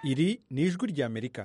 iri ni ijwi ry'amerika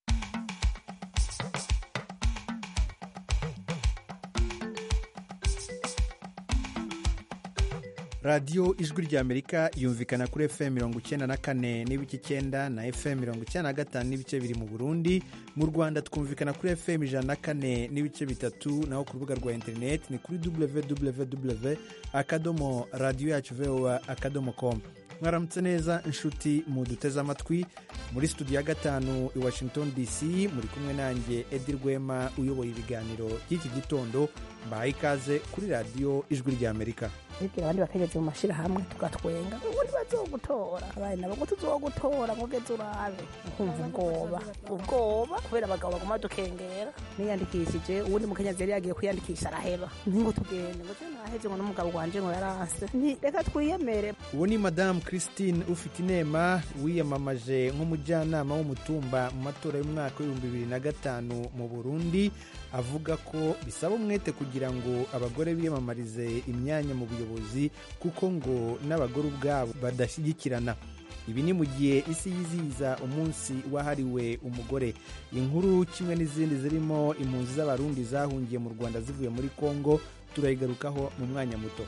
radiyo ijwi ry'amerika yumvikana kuri fm mirongo icyenda na kane n'ibice icyenda na fm mirongo icyenda na gatanu n'ibice biri mu burundi mu rwanda twumvikana kuri fm ijana na kane n'ibice bitatu naho ku rubuga rwa interineti ni kuri www akadomo radiyo yacu voa akadomo com mwaramutse neza inshuti muduteze amatwi muri studio ya gatanu i washington dc muri kumwe nanjye edi rwema uyoboye ibiganiro by'iki gitondo mbahaye ikaze kuri radiyo ijwi ry'amerika bibwira abandi bakageze mu mashyirahamwe tugatwenga ngo ntibazogutora abandi nabo ngo tuzogutora ngo geze urabe nkumva ubwoba ubwoba kubera abagabo baguma badukengera niyandikishije uwundi mukenyezi yari yagiye kwiyandikisha araheba ntingo tugende ngo je naheze ngo n'umugabo wanje ngo yaranse nti reka twiyemere uwo ni madamu christine ufite inema wiyamamaje nk'umujyanama w'umutumba mu matora y'umwaka w'ibihumbi bibiri na gatanu mu burundi avuga ko bisaba umwete kugira ngo abagore biyamamarize imyanya mu buyobozi kuko ngo n'abagore ubwabo badashyigikirana ibi ni mu gihe isi yizihiza umunsi wahariwe umugore inkuru kimwe n'izindi zirimo impunzi z'abarundi zahungiye mu rwanda zivuye muri kongo turayigarukaho mu mwanya muto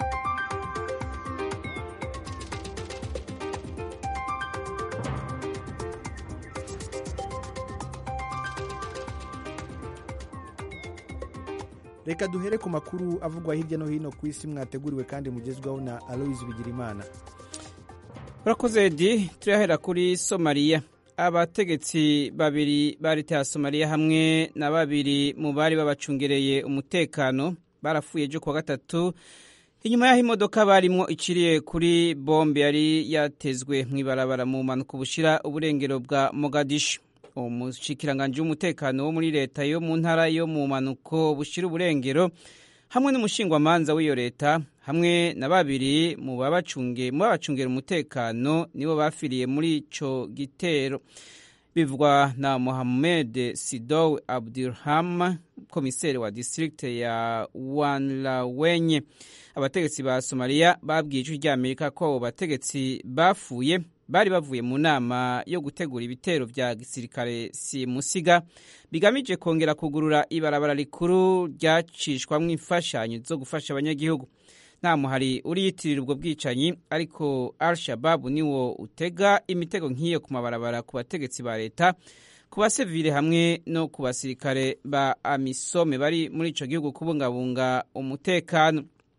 reka duhere ku makuru avugwa hirya no hino ku isi mwateguriwe kandi mugezwaho na aloyizi bigirimana urakoze edi turahera kuri somaliya abategetsi babiri ba leta ya somaliya hamwe na babiri mu bari babacungereye umutekano barapfuye ejo kuwa gatatu inyuma y'aho imodoka barimo iciriye kuri bombe yari yatezwe mu ibarabara mu mpanuka bushira uburengero bwa mogadishu umushikiranganji w'umutekano wo muri leta yo mu ntara yo mu mpanuko bushira uburengero hamwe n'umushingwamanza w'iyo leta hamwe na babiri mu babacungera umutekano nibo bafiriye muri ico gitero bivugwa na Mohamed Sidow Abdurham komiseri wa district ya Wanlawenye abategetsi ba Somalia babwiye ijwi ry'Amerika ko abo bategetsi bapfuye bari bavuye mu nama yo gutegura ibitero vya gisirikare simusiga bigamije kongera kugurura ibarabara rikuru ryacishwamwo imfashanyo zo gufasha abanyagihugu nta muhari uriyitirira ubwo bwicanyi ariko al shababu niwo utega imitego nk'iyo ku mabarabara ku bategetsi ba leta ku basivile hamwe no ku basirikare ba amisome bari muri ico gihugu kubungabunga umutekano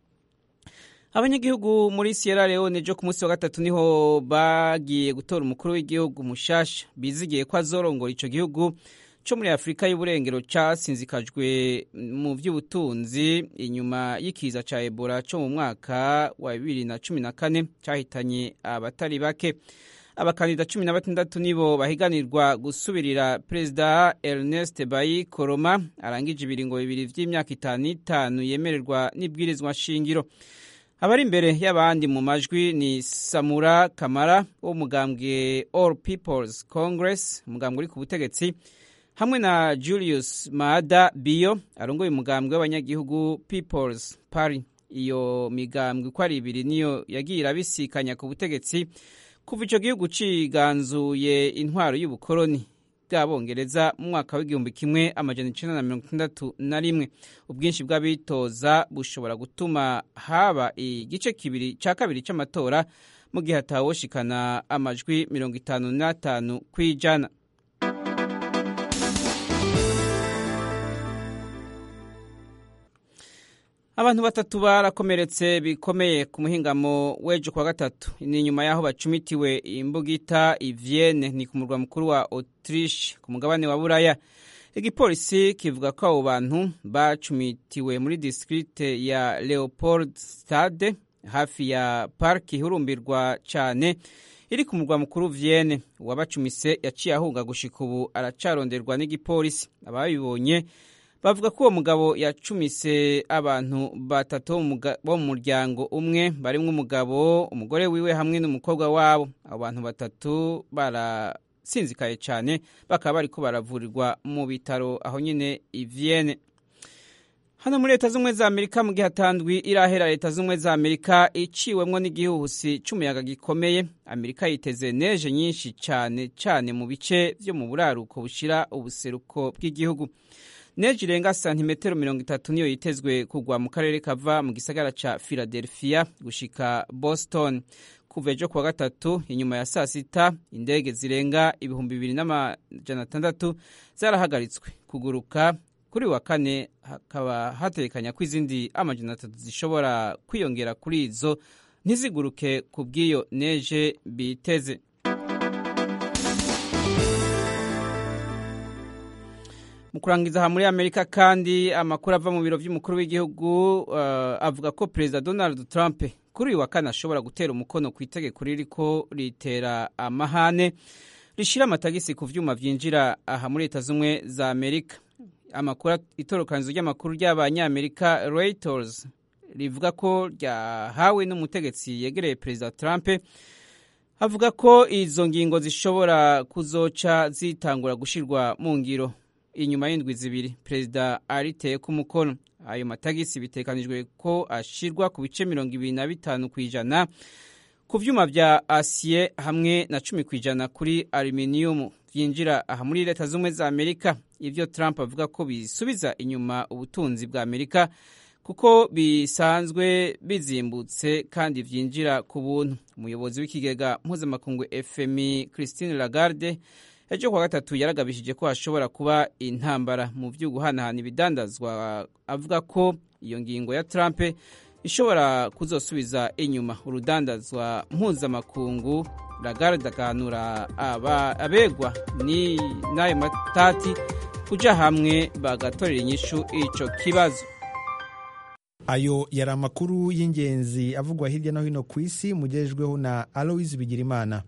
abanyagihugu muri Sierra Leone ejo ku munsi wa gatatu niho bagiye gutora umukuru w'igihugu mushasha bizigiye ko azorongora ico gihugu co muri Afurika y'uburengero casinzikajwe mu vy'ubutunzi inyuma y'ikiza ca Ebola co mu mwaka wa bibiri na cumi na kane cahitanye abatari bake abakandida cumi na batandatu nibo bahiganirwa gusubirira perezida Ernest Bai Koroma arangije ibiringo bibiri vy'imyaka itanu itanu yemererwa n'ibwirizwa shingiro abari imbere y'abandi mu majwi ni samura kamara w'umugambwe all peoples congress umugambwe uri ku butegetsi hamwe na julius maada biyo arongoye umugambwe w'abanyagihugu peoples party iyo migambwe uko ari ibiri niyo yagiye irabisikanya ku butegetsi kuva ico gihugu ciganzuye intwaro y'ubukoroni bw'abongereza mu mwaka w'igihumbi kimwe amajana icenda na mirongo itandatu na rimwe ubwinshi bw'abitoza bushobora gutuma haba igice kibiri ca kabiri c'amatora mu gihe hatawoshikana amajwi mirongo itanu n'atanu kw'ijana abantu batatu barakomeretse bikomeye ku muhingamo w'ejo kwa gatatu ni nyuma y'aho bacumitiwe imbugita ivyene ni ku murwa mukuru wa autriche ku mugabane wa buraya igipolisi kivuga ko abo bantu bacumitiwe muri distrikte ya leopold stade hafi ya parki ihurumbirwa cane iri ku murwa mukuru Vienne uwabacumise yaciye ahunga gushika ubu aracaronderwa n'igipolisi ababibonye bavuga ko uwo mugabo yacumise abantu batatu bo mu muryango umwe barimwo umugabo umugore wiwe hamwe n'umukobwa wabo abo bantu batatu barasinzikaye cyane bakaba bariko baravurirwa mu bitaro aho nyine i Vienne hano muri leta z'ubumwe za amerika mu gihe hatandwi irahera leta z'ubumwe za amerika iciwemwo n'igihuhusi c'umuyaga gikomeye amerika yiteze neje nyinshi cyane cyane mu bice vyo mu buraruko bushira ubuseruko bw'igihugu neje irenga santimetero mirongo itatu niyo yitezwe kugwa mu karere kava mu gisagara ca philadelphia gushika boston kuva ejo kuwa gatatu inyuma ya saa sita indege zirenga ibihumbi bibiri n'amajana atandatu zarahagaritswe kuguruka kuri wa kane hakaba hatekanya ko izindi amajana atatu zishobora kwiyongera kuri izo ntiziguruke ku bw'iyo neje biteze mu kurangiza aha muri amerika kandi amakuru ava mu biro by'umukuru w'igihugu uh, avuga ko perezida donald trump kuri uyu wa kane ashobora gutera umukono ku itegeko ririko ritera amahane rishira amatagisi ku vyuma vyinjira aha muri leta z'umwe za amerika amakuru itorokanizo ry'amakuru ry'abanyamerika reuters rivuga ko ryahawe n'umutegetsi yegereye perezida trump avuga ko izo ngingo zishobora kuzoca zitangura gushirwa mu ngiro inyuma y'indwi zibiri perezida ariteye ku mukono ayo matagisi bitekanijwe ko ashirwa ku bice mirongo ibiri na bitanu ku ijana ku vyuma vya asiye hamwe na cumi ku ijana kuri aluminium vyinjira aha muri leta z'ubumwe za amerika ivyo trump avuga ko bisubiza inyuma ubutunzi bwa amerika kuko bisanzwe bizimbutse kandi vyinjira ku buntu umuyobozi w'ikigega mpuzamakungu fmi christine lagarde ejo kuwa gatatu yaragabishije ko hashobora kuba intambara mu vyo guhanahana ibidandazwa avuga ko iyo ngingo ya trump ishobora kuzosubiza inyuma urudandazwa mpuzamakungu lagarde aganura abegwa n'ayo matati kuja hamwe bagatorera inyishu ico kibazo ayo yari amakuru y'ingenzi avugwa hirya no hino ku isi mugejejweho na aloise bigirimana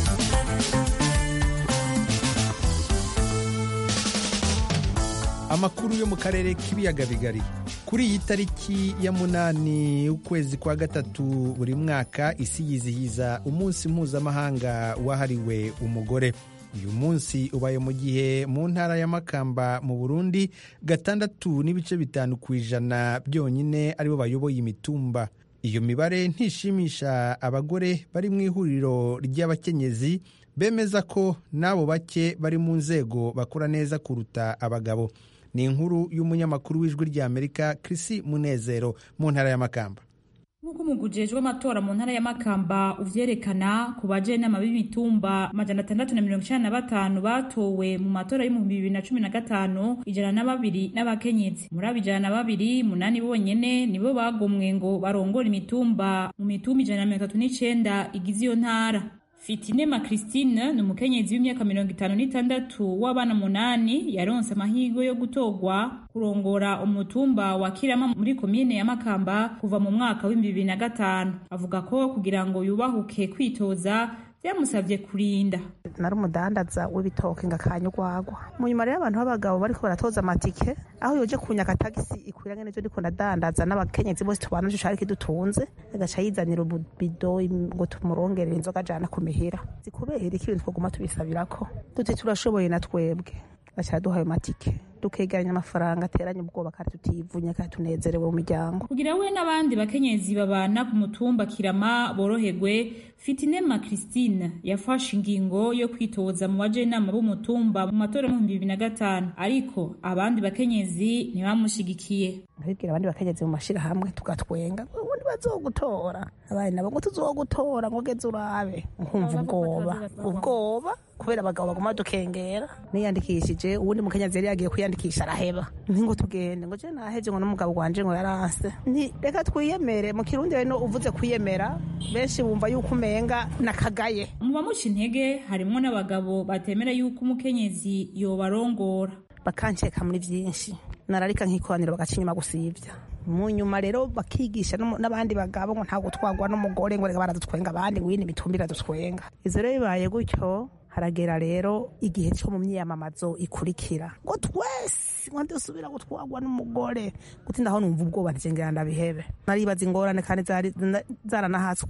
amakuru yo mu karere k'ibiyaga bigari kuri iyi tariki ya munani y'ukwezi kwa gatatu buri mwaka isi yizihiza umunsi mpuzamahanga wahariwe umugore uyu munsi ubaye mu gihe mu ntara ya makamba mu burundi gatandatu n'ibice bitanu ku ijana byonyine aribo bayoboye imitumba iyo mibare ntishimisha abagore bari mu ihuriro ry'abakenyezi bemeza ko n'abo bake bari mu nzego bakora neza kuruta abagabo ni inkuru y'umunyamakuru w'ijwi ry'amerika Chrissy munezero mu ntara ya makamba nk'uko umugujejwe w'amatora mu ntara ya makamba uvyerekana ku bajenama b'imitumba amajana atandatu na mirongo icenda na batanu batowe mu matora y'ibihumbi bibiri na cumi na gatanu ijana na babiri n'abakenyezi muri abo ijana na babiri munani bonyene nibo bagomwe ngo barongore imitumba mu mitumba ijana na mirongo itatu n'icenda igize iyo ntara Fitinema Christine ni umukenyezi w'imyaka mirongo itanu n'itandatu w'abana munani yaronse amahirwe yo gutorwa kurongora umutumba wa Kirama muri komine ya Makamba kuva mu mwaka w'ibihumbi bibiri na gatanu avuga ko kugira ngo yubahuke kwitoza byamusabye kurinda nari umudandaza w'ibitoke ngakanya urwagwa mu nyuma rero abantu b'abagabo bariko baratoza amatike aho yoje kunyaka tagisi ikwiranye n'ivyo ndiko ndadandaza n'abakenyezi bose tubana nico cari kidutunze agaca yizanira ububido ngo tumurongerere inzoga ajana ku mihira zikubera iki ibintu twoguma tubisabirako duti turashoboye na twebwe baca duha ayo matike dukegeranya amafaranga ateranye ubwoba kandi tutivunya kandi tunezerewe mu miryango kugira we n'abandi bakenyezi babana ku mutumba kirama boroherwe fitinema christine yafashe ingingo yo kwitoza mu bajenama b'umutumba mu matora mu bibiri na gatanu ariko abandi bakenyezi ntibamushigikiye ndabibwira abandi bakenyezi mu mashirahamwe tugatwenga ubundi bazogutora abandi nabo ngo tuzogutora ngo geze urabe nkumva ubwoba ubwoba kubera abagabo baguma dukengera niyandikishije uwundi mukenyezi yari yagiye kwiyandikisha araheba ntingo tugende ngo je nahevye ngo n'umugabo wanje ngo yaranse nti reka twiyemere mu kirundi rero uvuze kwiyemera benshi bumva yuko umenga nakagaye mu bamuca intege harimwo n'abagabo batemera yuko umukenyezi yobarongora bakanceka muri vyinshi nararika nkikoraniro bagaca inyuma gusivya mu nyuma rero bakigisha n'abandi bagabo ngo ntabwo twagwa n'umugore ngo reka baradutwenga abandi ngo iyindi mitumba iradutwenga izo rero bibaye gutyo haragera rero igihe cyo mu myiyamamazo ikurikira ngo twese ngo dusubira gutwagwa n'umugore gutinda aho numva ubwoba ntigengera ndabihebe naribaza ingorane kandi zaranahatswe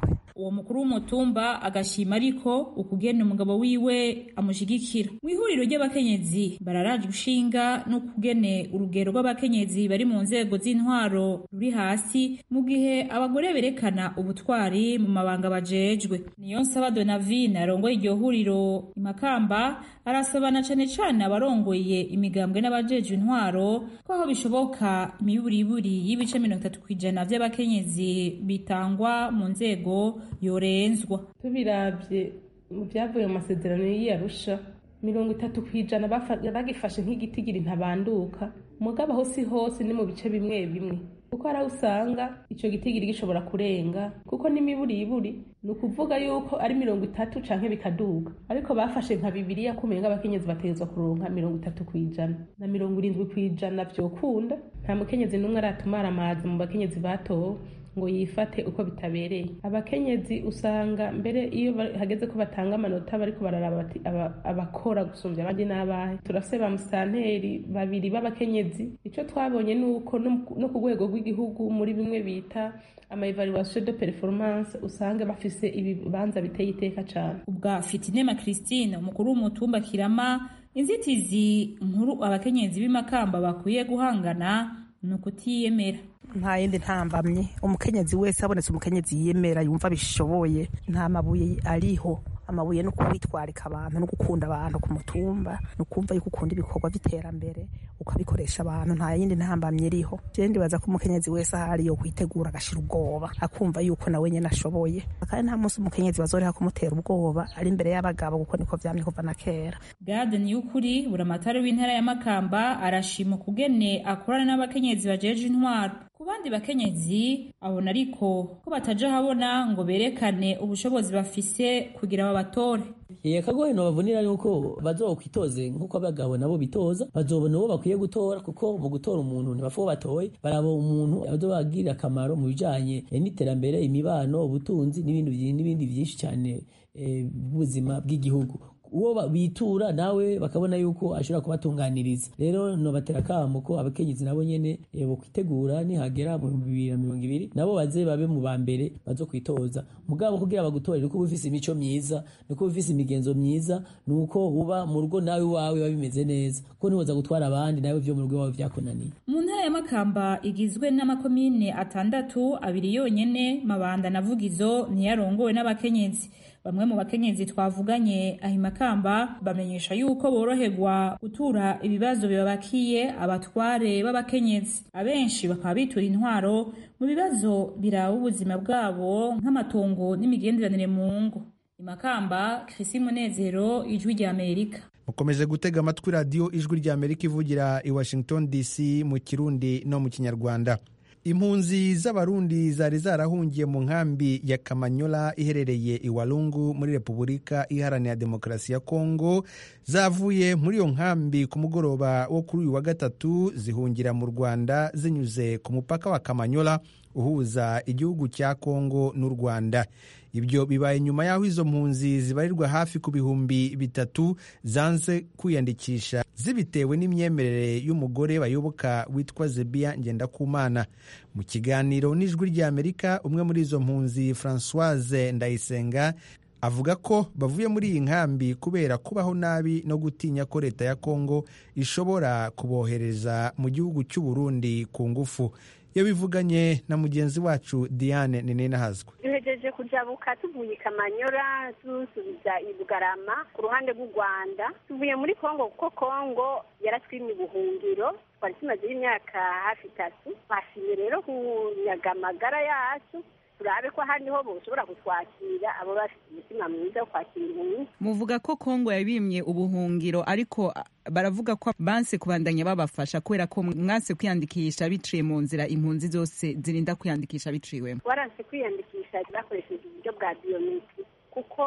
uwo mukuru w'umutumba agashima ariko ukugena umugabo wiwe amushigikira mu ihuriro ry'abakenyezi bararaje ushinga n'ukugene urugero rw'abakenyezi bari mu nzego z'intwaro ruri hasi mu gihe abagore berekana ubutwari mu mabanga bajejwe niyo nsaba donavine arongoye iryo huriro imakamba arasabana cane cane abarongoye imigambwe n'abajejwe intwaro ko aho bishoboka imiburiburi y'ibice mirongo itatu kw'ijana vy'abakenyezi bitangwa mu nzego yorenzwa tubiravye mu vyavuye mu masezerano y'iyarusha mirongo itatu kw'ijana bagifashe nk'igitigiri ntabanduka mugabo aho si hose ni mu bice bimwe bimwe kuko hari aho usanga ico gitigiri gishobora kurenga kuko n'imiburiburi ni ukuvuga yuko ari mirongo itatu canke bikaduga ariko bafashe nka bibiriya kumenya ngo abakenyezi bategerezwa kuronka mirongo itatu kw'ijana na mirongo irindwi kw'ijana vyokunda nta mukenyezi n'umwe aratumara amazi mu bakenyezi batowe ngo yifate uko bitabereye abakenyezi usanga mbere iyo hageze ko batanga amanota bariko bararaba bati abakora gusumbya abandi n'abahe turafise ba musitanteri babiri b'abakenyezi ico twabonye ni uko no ku rwego rw'igihugu muri bimwe bita ama evaluation de performance usanga bafise ibibanza biteye iteka cane ubwa fitinema christine umukuru w'umutumba kirama inzitizi nkuru abakenyezi b'imakamba bakwiye guhangana ni ukutiyemera nta yindi ntambamye umukenyezi wese abonetse umukenyezi yiyemera yumva bishoboye nta mabuye ariho amabuye no kwitwarika abantu no gukunda abantu ku mutumba no kumva yuko ukunda ibikorwa by'iterambere ukabikoresha abantu nta yindi ntambamye iriho je ndibaza ko umukenyezi wese ahari yo kwitegura agashira ubwoba akumva yuko nawe nyene ashoboye kandi nta munsi umukenyezi bazoreha kumutera ubwoba ari imbere y'abagabo kuko niko vyamye kuva na kera gade niyukuri buramatari w'intara ya makamba arashima ukugene akorana n'abakenyezi bajeje intwaro ku bandi bakenyezi abona ariko ko bataja habona ngo berekane ubushobozi bafise kugira babatore akagohe nobavunira yuko bazokwitoze nk'uko abagabo nabo bitoza bazobona uwo bakwiye gutora kuko mu gutora umuntu ntibapfa uwo batoye baraba umuntu azobagirira akamaro mu bijanye n'iterambere imibano ubutunzi n'ibindi byinshi cyane bw'ubuzima bw'igihugu uwo bitura nawe bakabona yuko ashobora kubatunganiriza rero nobatera akamo ko abakenyezi nabo nyene bo kwitegura nihagera mu bihumbi bibiri na mirongo ibiri nabo baze babe mu ba mbere bazo kwitoza mugabo kugira bagutorere uko uba ufise imico myiza nuko uba ufise imigenzo myiza nuko uba mu rugo nawe iwawe biba bimeze neza ko ntiwoza gutwara abandi nawe vyo mu rugo iwawe vyakunaniye mu ntara ya makamba igizwe n'amakomine atandatu abiri yonyene mabanda na vugizo ntiyarongowe n'abakenyezi bamwe mu bakenyezi twavuganye ahimakamba bamenyesha yuko boroherwa gutura ibibazo bibabakiye abatware b'abakenyezi abenshi bakaba bitura intwaro mu bibazo biraba ubuzima bwabo nk'amatongo n'imigenderanire mu ngo imakamba Chrissy Munezero ijwi rya Amerika mukomeje gutega amatwi radiyo ijwi rya Amerika ivugira i Washington DC mu kirundi no mu kinyarwanda impunzi z'abarundi zari zarahungiye mu nkambi ya kamanyola iherereye i walungu muri repubulika iharanira demokarasi ya kongo zavuye muri iyo nkambi ku mugoroba wo kuri uyu wa gatatu zihungira mu rwanda zinyuze ku mupaka wa kamanyola uhuza igihugu cya kongo n'u rwanda ibyo bibaye nyuma y'aho izo mpunzi zibarirwa hafi ku bihumbi bitatu zanze kwiyandikisha zibitewe n'imyemerere y'umugore bayoboka witwa zebiya ngendakumana mu kiganiro n'ijwi ry'amerika umwe muri izo mpunzi francoise ndayisenga avuga ko bavuye muri iyi nkambi kubera kubaho nabi no gutinya ko leta ya kongo ishobora kubohereza mu gihugu cy'u Burundi ku ngufu yabivuganye na mugenzi wacu diane ninahazwe duhejeje kujabuka tuvuye kamanyora dusubiza i bugarama ku ruhande rw'u rwanda tuvuye muri kongo kuko kongo yaratwimye ubuhungiro twari tumazeho imyaka hafi itatu twashimye rero kunyaga amagara yacu turabe ko ahandi ho boshobora kutwakira abo bafite umutima mwiza wo kwakira impunzi muvuga ko kongo yabimye ubuhungiro ariko baravuga ko banse kubandanya babafasha kubera ko mwanse kwiyandikisha biciye mu nzira impunzi zose zirinda kwiyandikisha biciwemo waranse kwiyandikisha bakoresheje uburyo bwa biyometri kuko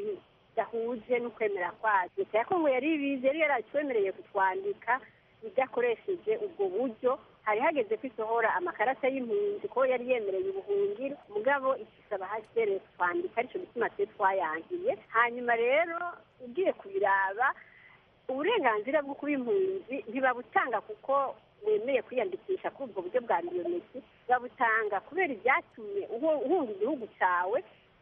bidahuje n'ukwemera kwacu leta ya kongo yari ibizi yari yaratwemereye kutwandika idakoresheje ubwo buryo hari hageze ko isohora amakarata y'impunzi ko yari yemereye ubuhungiro mugabo ikisaba hasere twandika aricyo gituma twe twayangiye hanyuma rero ugiye kubiraba uburenganzira bwo kuba impunzi ntibabutanga kuko wemeye kwiyandikisha kuri ubwo buryo bwa biyometri babutanga kubera ibyatumye uhunga igihugu cyawe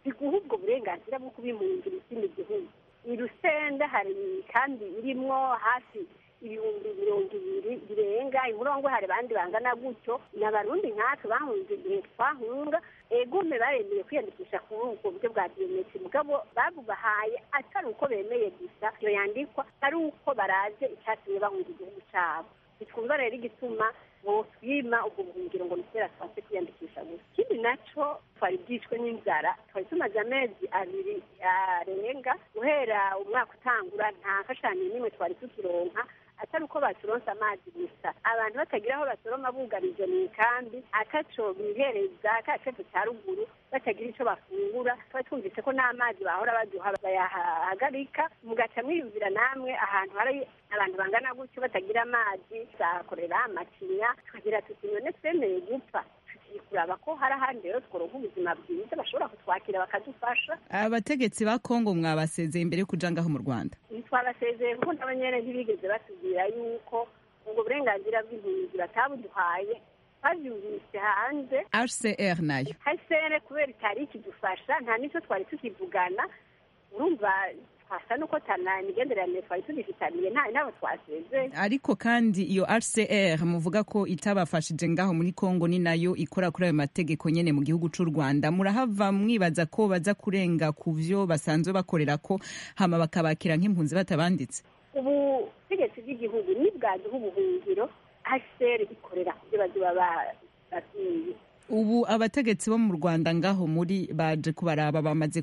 biguha ubwo burenganzira bwo kubimpungira ikindi gihugu i rusenda hari kandi irimwo hafi ibihumbi mirongo ibiri birenga imurongo hari abandi bangana gutyo ni abarundi nkatwe bahunze igihe twahunga egume baremeye kwiyandikisha kuri ubwo buryo bwa biometri mugabo babubahaye atari uko bemeye gusa iyo yandikwa ari uko baraje icyatumye bahunga igihugu cyabo bitwumva rero igituma botwima ubwo buhungiro ngo nitera twanse kwiyandikisha gusa ikindi naco twari bwicwe n'inzara twari tumaze amezi abiri arenga guhera umwaka utangura nta mfashanyo n'imwe twari tukironka atari uko baturonse amazi gusa abantu batagira aho basoroma bugarije mu ikambi ataco bihereza ka cefu ca ruguru batagira ico bafungura tuba twumvise ko n'amazi bahora baduha bayahagarika mugaca mwiyumvira namwe ahantu hari abantu bangana gutyo batagira amazi zakorera amacinya tukagira tuti none twemeye gupfa tugiye kuraba ko hari ahandi rero tworonka ubuzima bwiza bashobora kutwakira bakadufasha abategetsi ba kongo mwabasezeye imbere yo kuja ngaho mu rwanda ntitwabasezeye kuko n'abanyene ntibigeze batubwira yuko ubwo burenganzira bw'impunzi batabuduhaye babyumvise hanze hcr nayo hcr kubera itari ikidufasha nta n'icyo twari tukivugana urumva twasa nuko tana imigenderanire twari tugifitaniye nta nabo twasezeye ariko kandi iyo hcr muvuga ko itabafashije ngaho muri kongo ni nayo ikora kuri ayo mategeko nyene mu gihugu c'u rwanda murahava mwibaza ko baza kurenga ku vyo basanzwe bakorera ko hama bakabakira nk'impunzi batabanditse ubutegetsi bw'igihugu nibwaduha ubuhungiro hcr ikorera ku byo bazoba babwiye ubu abategetsi bo mu rwanda ngaho muri baje kubaraba bamaze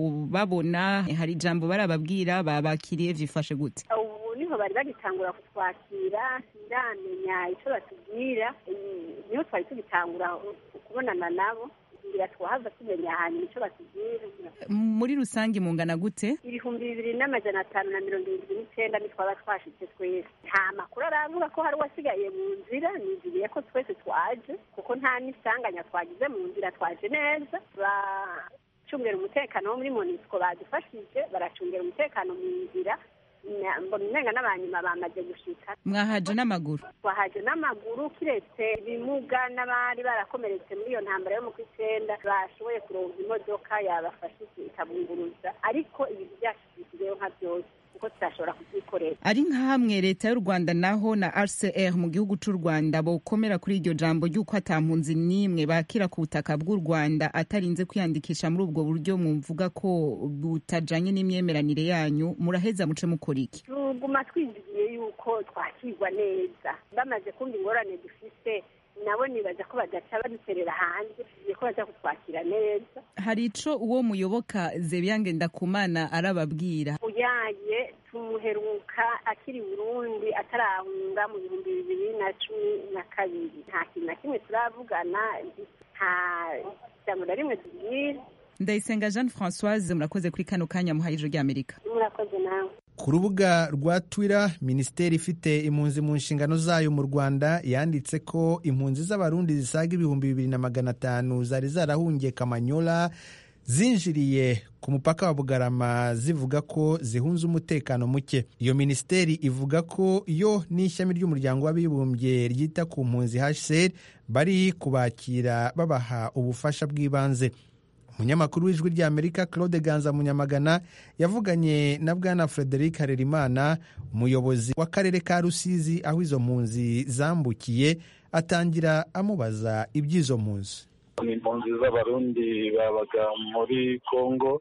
kubabona hari ijambo barababwira babakiriye vyifashe gute ubu niho bari bagitangura kutwakira siramenya icyo batubwira niho twari tugitangura kubonana nabo ngira twahava tumenya ahantu icyo batubwira muri rusange mungana gute ibihumbi bibiri n'amajana atanu na mirongo irindwi n'icenda nitwaba twashitse twese nta makuru aravuga ko hari uwasigaye mu nzira niziriye ko twese twaje kuko nta n'isanganya twagize mu nzira twaje neza baracungera umutekano wo muri monisco badufashije baracungera umutekano mu nzira mbona umenga n'abanyuma bamaze gushika mwahaje n'amaguru twahaje n'amaguru kiretse ibimuga n'abari barakomeretse muri iyo ntambara yo mu kw'icyenda bashoboye kuronka imodoka yabafasha ikabunguruza ariko ibintu byacu bisigayeho nka byose kuko tutashobora kubyikorera ari nka hamwe leta y'u rwanda naho na rcr mu gihugu c'u rwanda bokomera kuri iryo jambo ry'uko ata mpunzi n'imwe bakira ku butaka bw'u rwanda atarinze kwiyandikisha muri ubwo buryo mwumvuga ko butajanye n'imyemeranire yanyu muraheza muce mukora iki tuguma twinjiye yuko twakirwa neza bamaze kumva ingorane dufise nabo nibaza ko badaca baduterera hanze tugiye ko baza kutwakira neza hari ico uwo muyoboka zebiyange ndakumana arababwira uyaye tumuheruka akiri burundi atarahunga mu bihumbi bibiri na cumi na kabiri nta kintu na kimwe turavugana nta jambo na rimwe tubwira ndayisenga jeanne françoise murakoze kuri kano kanya muhaye ijoro ry'amerika murakoze nawe ku rubuga rwa twitter minisiteri ifite impunzi mu nshingano zayo mu rwanda yanditse ko impunzi z'abarundi zisaga ibihumbi bibiri na magana atanu zari zarahungiye kamanyola zinjiriye ku mupaka wa bugarama zivuga ko zihunze umutekano muke iyo minisiteri ivuga ko yo n'ishami ry'umuryango w'abibumbye ryita ku mpunzi hcr bari kubakira babaha ubufasha bw'ibanze umunyamakuru w'ijwi ry'amerika claude ganza munyamagana yavuganye na bwana frederic harerimana umuyobozi w'akarere ka rusizi aho izo mpunzi zambukiye atangira amubaza iby'izo mpunzi ni impunzi z'abarundi babaga muri congo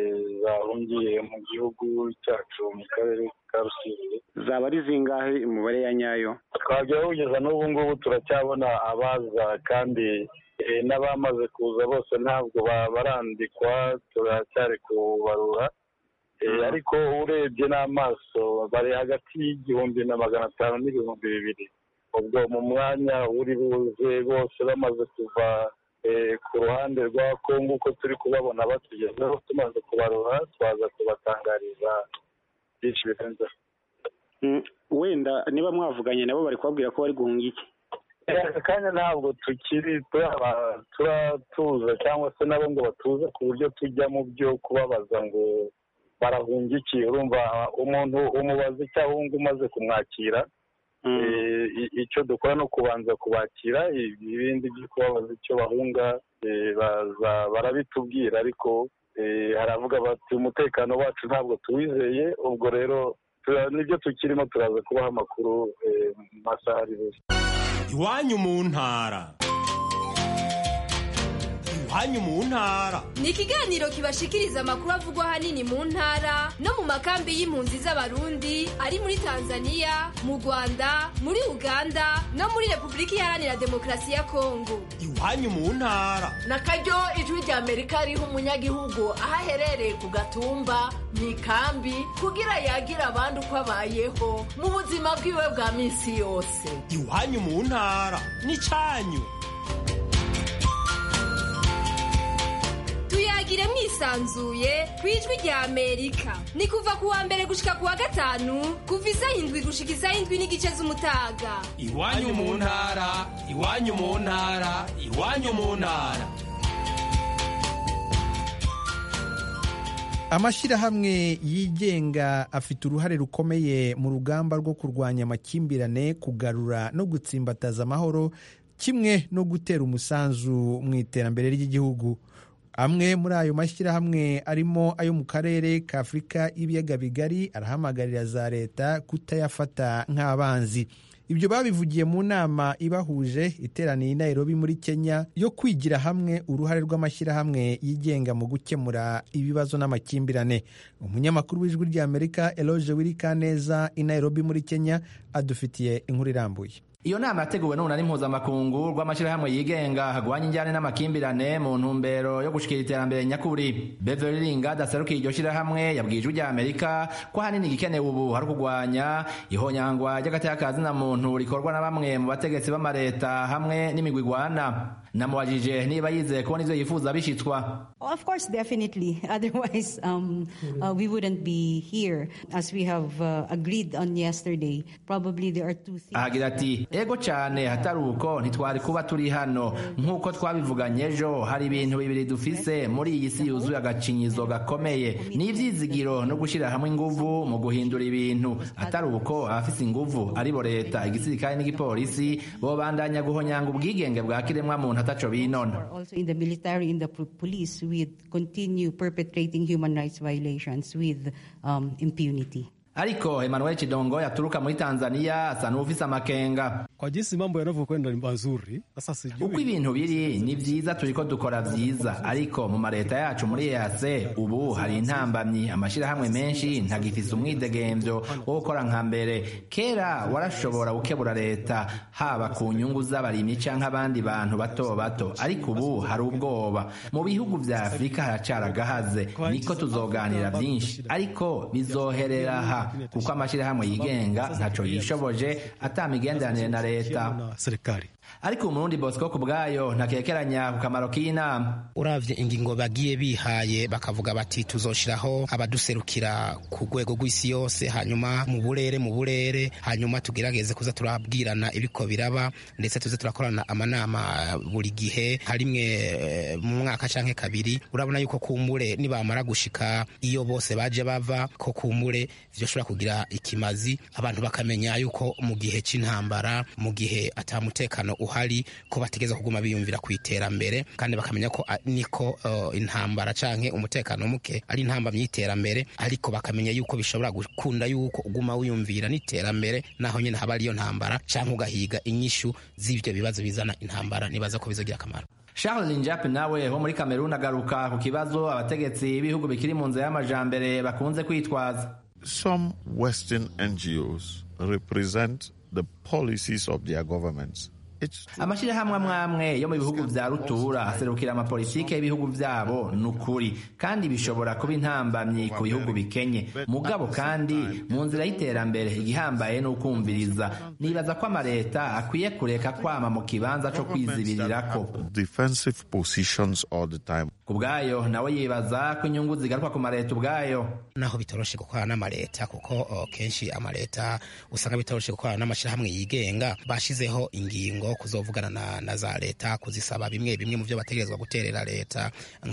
zahungiye mu gihugu cyacu mu karere ka rusizi zaba ari zingahe umubare ya nyayo twajya kugeza n'ubu ngubu turacyabona abaza kandi n'abamaze kuza bose ntabwo barandikwa turacyari kubarura ariko urebye n'amaso bari hagati y'igihumbi na magana atanu n'ibihumbi bibiri ubwo mu mwanya uri buze bose bamaze kuva ku ruhande rwa kongo uko turi kubabona batugezeho tumaze kubarura twaza kubatangariza byinshi birenzeho wenda niba mwavuganye nabo bari kubabwira ko bari guhunga iki aka kanya ntabwo tukiri turatuza cyangwa se nabo ngo batuze ku buryo tujya mu byo kubabaza ngo barahunga iki urumva umuntu umubaza icyo ahunga umaze kumwakira icyo dukora no kubanza kubakira ibindi byo kubabaza icyo bahunga barabitubwira ariko haravuga bati umutekano wacu ntabwo tuwizeye ubwo rero nibyo tukirimo turaza kubaha amakuru mu masaha ari buze iwanyu mu ntara iwanyu mu ntara ni ikiganiro kibashikiriza amakuru avugwa ahanini mu ntara no mu makambi y'impunzi z'abarundi ari muri tanzania mu rwanda muri uganda no muri repubulika iharanira demokarasi ya kongo iwanyu mu ntara na karyo ijwi rya amerika riha umunyagihugu aho aherereye ku gatumba mu ikambi kugira yagira abandi uko abayeho mu buzima bwiwe bwa minsi yose iwanyu mu ntara ni cyanyu tuyagire mwisanzuye ku ijwi rya amerika ni kuva ku wa mbere gushika ku wa gatanu kuva isaha indwi gushika isaha indwi n'igice z'umutaga iwanyu mu ntara iwanyu mu ntara iwanyu mu ntara amashyirahamwe yigenga afite uruhare rukomeye mu rugamba rwo kurwanya amakimbirane kugarura no gutsimbataza amahoro kimwe no gutera umusanzu mu iterambere ry'igihugu amwe muri ayo mashyirahamwe arimo ayo mu karere ka afurika y'ibiyaga bigari arahamagarira za leta kutayafata nk'abanzi ibyo babivugiye mu nama ibahuje iteraniye i Nairobi muri kenya yo kwigira hamwe uruhare rw'amashyirahamwe yigenga mu gukemura ibibazo n'amakimbirane umunyamakuru w'ijwi ry'amerika eloge wirikaneza i Nairobi muri kenya adufitiye inkuru irambuye iyo nama yateguwe n'urunani mpuzamakungu rw'amashyirahamwe yigenga hagwanya injyane n'amakimbirane mu ntumbero yo gushikira iterambere nyakuri beverly lingard aserukiye iryo shyirahamwe yabwiye ijwi rya amerika ko ahanini igikenewe ubu hari ukugwanya ihonyangwa ry'agateka na muntu rikorwa na bamwe mu bategetsi b'amareta hamwe n'imigwi igwana namubajije niba yizeye kubona ivyo yifuza bishitswa of course definitely otherwise um, uh, we wouldn't be here as we have uh, agreed on yesterday probably there are two things ahagira ati ego cyane hatari uko ntitwari kuba turi hano nk'uko twabivuganye ejo hari ibintu bibiri dufise muri iyi si yuzuye agacinyizo gakomeye ni ivyizigiro no gushyira hamwe inguvu mu guhindura ibintu atari uko abafise inguvu aribo leta igisirikare n'igipolisi bobandanya guhonyanga ubwigenge bwa kiremwa muntu ataco binona also in the military in the police with continue perpetrating human rights violations with um, impunity ariko Emmanuel Chidongo yaturuka muri Tanzania asa n'ufise amakenga kwa jinsi mambo yanavyokwenda ni mazuri sasa sijui uko ibintu biri ni vyiza turiko dukora vyiza ariko mu mareta yacu muri EAC ubu hari intambamyi amashirahamwe menshi ntagifise umwidegemvyo wo gukora nka mbere kera warashobora gukebura leta haba ku nyungu z'abarimyi canke abandi bantu bato bato ariko ubu hari ubwoba mu bihugu vya Afurika haracaragahaze niko tuzoganira vyinshi ariko bizoherera ha kuko amashirahamwe yigenga ntaco yishoboje ata migenderanire na leta ariko umurundi bosco ku bwayo ntakekeranya ku kamaro k'inama uravye ingingo bagiye bihaye bakavuga bati tuzoshiraho abaduserukira ku rwego rw'isi yose hanyuma mu burere mu burere hanyuma tugerageze kuza turabwirana ibiko biraba ndetse tuze turakorana amanama buri gihe harimwe mu mwaka canke kabiri urabona yuko kumbure nibamara gushika iyo bose baje bava ko kumbure vyoshobora kugira ikimazi abantu bakamenya yuko mu gihe c'intambara mu gihe ata mutekano uhari ko bategeza kuguma biyumvira ku iterambere kandi bakamenya ko niko uh, intambara canke umutekano muke ari intamba my'iterambere ariko bakamenya yuko bishobora gukunda yuko uguma wiyumvira n'iterambere naho nyene haba ariyo ntambara canke ugahiga inyishu z'ivyo bibazo bizana intambara nibaza ko bizogira akamaro Charles Njap nawe wo muri Cameroon agaruka ku kibazo abategetsi b'ibihugu bikiri mu nzira y'amajambere bakunze kwitwaza Some Western NGOs represent the policies of their governments. amashirahamwe amwe amwe yo mu bihugu vya rutura aserukira amapolitike y'ibihugu vyabo ni ukuri kandi bishobora kuba intambamyi ku bihugu bikenye mugabo kandi mu nzira y'iterambere igihambaye ni ukumviriza nibaza ko amaleta akwiye kureka kwama mu kibanza co kwizibirirako defensive positions all the time. ku bwayo nawe yibaza ko inyungu zigaruka ku maleta ubwayo naho bitoroshe gukorana n'amaleta kuko uh, kenshi amaleta usanga bitoroshe gukorana n'amashirahamwe yigenga bashizeho ingingo ingingo kuzovugana na, na za leta kuzisaba bimwe bimwe mu byo bategerezwa guterera leta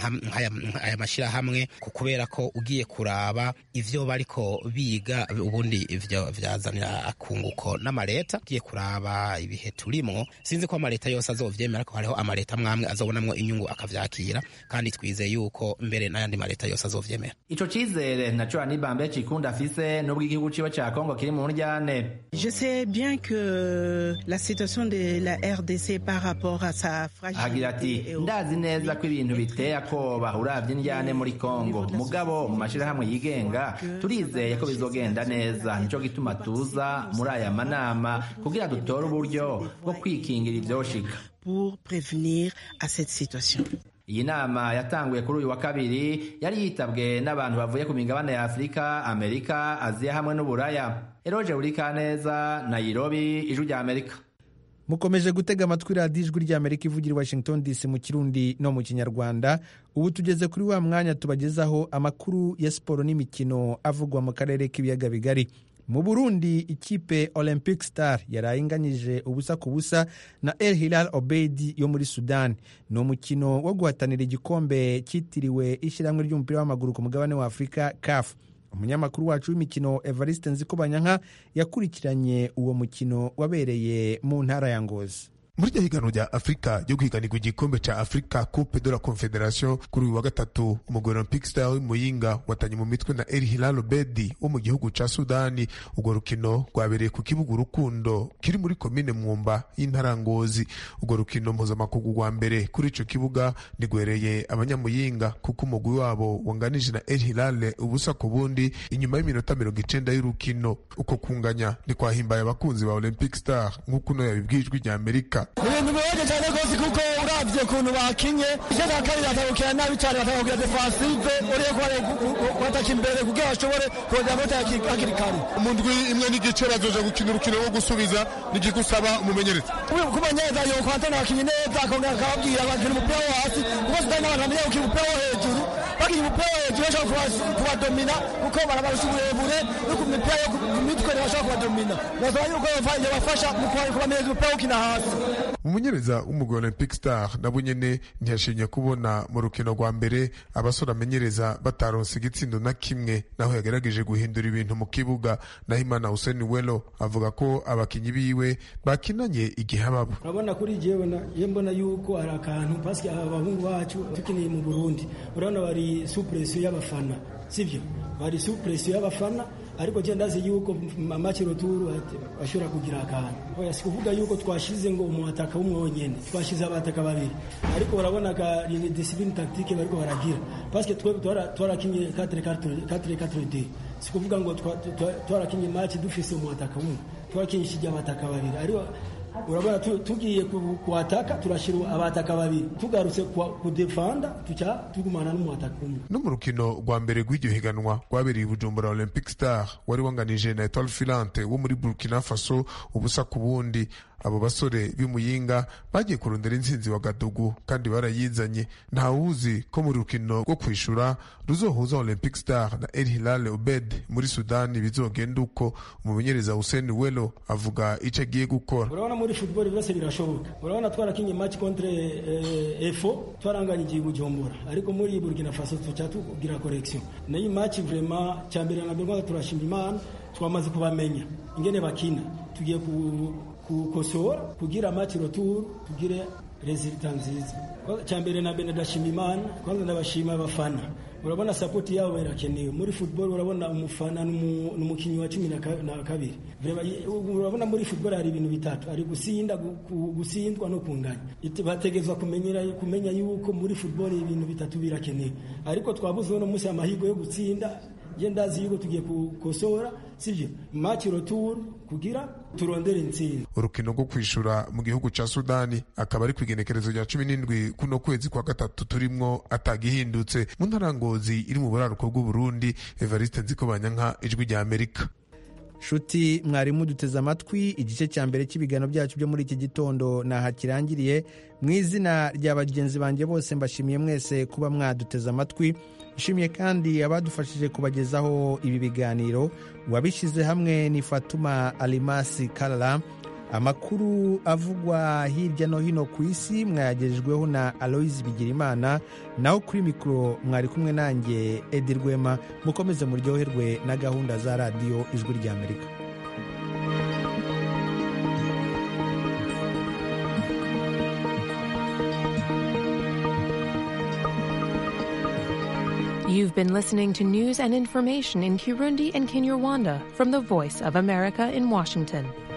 nk'aya mashyirahamwe kubera ko ugiye kuraba ivyo bariko biga ubundi ivyo vyazanira akunguko n'amaleta ugiye kuraba ibihe turimwo sinzi ko amaleta yose azovyemera ko hariho amaleta mwamwe azobonamwo inyungu akavyakira kandi twizeye yuko mbere n'ayandi maleta yose azovyemera ico cizere naco anibambe cikunda afise nubwo igihugu ciwe ca kongo kiri mu ndyane Je sais bien que la situation de la RDC par rapport à sa agira ati ndazi neza ko ibintu biteye akoba uravye indyane muri kongo mugabo mu mashirahamwe yigenga turizeye ko bizogenda neza nico gituma tuza muri aya manama kugira dutore uburyo bwo kwikingira ivyoshika pour prévenir à cette situation. iyi nama yatanguye kuri uyu wa kabiri yari yitabwe n'abantu bavuye ku migabane ya afurika amerika aziya hamwe n'uburaya eroje burikaneza nairobi ijwi rya amerika mukomeje gutega amatwi radiyo ijwi ry'amerika ivugira washington dc mu kirundi no mu kinyarwanda ubu tugeze kuri wa mwanya tubagezaho amakuru ya siporo n'imikino avugwa mu karere k'ibiyaga bigari mu burundi ikipe olympic star yaraye inganyije ubusa ku busa na el hilal obeidi yo muri sudani ni umukino wo guhatanira igikombe cyitiriwe ishyirahamwe ry'umupira w'amaguru ku mugabane wa afurika caf umunyamakuru wacu w'imikino evariste nzikobanyanka yakurikiranye uwo mukino wabereye mu ntara ya ngozi muri iryo higanwa rya afurika ryo guhiganirwa igikombe cya afurika coupe de la confederation kuri uyu wa gatatu umugwi olympic star w'imuyinga watanye mu mitwe na el hilal obedi wo mu gihugu ca sudani urwo rukino rwabereye ku kibuga urukundo kiri muri komine mwumba y'intara ngozi urwo rukino mpuzamakungu rwa mbere kuri ico kibuga ntigwereye abanyamuyinga kuko umugwi wabo wanganije na el hilal ubusa ku bundi inyuma y'iminota mirongo icenda y'urukino uko kunganya ntikwahimbaye abakunzi ba olympic star nk'uko uno yabibwijwe rya amerika ibintu bibabaje cyane rwose kuko uravye ukuntu bakinye icyo cya kabiri batagukira nabi cyane batagukira defensive uriye kubataka imbere kugira bashobore kongera amata hakiri kare mu ndwi imwe n'igice bazoja gukina urukino rwo gusubiza nigigusaba umumenyereza kumenyereza yokwatana abakinyi neza akongera akababwira bakina umupira wo hasi kuko sudani n'abantu bamenye gukina umupira wo hejuru bakinya umupira wo hejuru bashobora kubadomina kuko barabarusha uburebure no ku mipira yo ku mitwe ntibashobora kubadomina basaba yuko yabafasha mu kubamenyereza umupira wo gukina hasi umumenyereza w'umugwi olympic star nabo nyene ntiyashimye kubona mu rukino rwa mbere abasore amenyereza bataronse igitsindo na kimwe naho yagerageje guhindura ibintu mu kibuga naho imana hussein welo avuga ko abakinyi biwe bakinanye igihe ababo urabona kuri jewe ye mbona yuko hari akantu paske aba bahungu bacu tukiniye mu burundi urabona bari supresiyo y'abafana sivyo bari supresiyo y'abafana ariko je ndazi yuko amaci roturu ashobora kugira akantu oya sikuvuga yuko twashize ngo umuataka umwe wonyene twashize abataka babiri ariko urabona ka ni discipline tactique bariko baragira parce que twebwe twarakinye 4 4 4 sikuvuga ngo twarakinye match dufise umuataka umwe twarakinyishije abataka babiri ariko urabona tugiye kuwataka turashira abataka babiri tugarutse kudefanda tuca tugumana n'umuataka umwe no mu rukino rwa mbere rw'iryo higanwa rwabereye bujumbura olympic star wari wanganije na etoile filante wo muri burkina faso ubusa ku bundi abo basore b'imuyinga bagiye kurondera intsinzi wa gadugu kandi barayizanye ntawuzi ko mu rukino rwo kwishura ruzohuza olympic star na el hilal obed muri sudani bizogenda uko umumenyereza hussein welo avuga icyo agiye gukora urabona muri football byose birashoboka urabona twarakinye match contre eh, efo twaranganye igihe bujumbura ariko muri burkina faso tuca tugira correction nayo match vraiment cyambere na mbere turashima imana twamaze kubamenya ingene bakina tugiye ku kukosora kugira match retour tugire resultat nziza cyambere na mbere ndashima imana kwanza ndabashima abafana urabona support yabo irakenewe muri football urabona umufana n'umukinnyi wa cumi na kabiri urabona muri football hari ibintu bitatu ari gusinda gusindwa no kunganya bategezwa kumenyera kumenya yuko muri football ibintu bitatu birakenewe ariko twabuze uno munsi amahirwe yo gutsinda je ndazi yuko tugiye kukosora sivyo match retour kugira turondere intsinzi urukino rwo kwishura mu gihugu ca sudani akaba ari kwigenekerezo rya cumi n'indwi kuno kwezi kwa gatatu turimwo atagihindutse mu ntarangozi iri mu buraruko bw'uburundi evariste nzikobanyanka ijwi rya amerika nshuti mwarimu duteze amatwi igice cya mbere cy'ibiganiro byacu byo muri iki gitondo naha kirangiriye mu izina rya bagenzi banjye bose mbashimiye mwese kuba mwaduteze amatwi nshimiye kandi abadufashije kubagezaho ibi biganiro uwabishyize hamwe ni fatuma alimasi karara amakuru avugwa hirya no hino ku isi mwayagejejweho na aloise bigirimana naho kuri mikoro mwari kumwe nanjye edi rwema mukomeze muryoherwe na gahunda za radiyo ijwi ry'amerika You've been listening to news and information in Kirundi and Kinyarwanda from the Voice of America in Washington.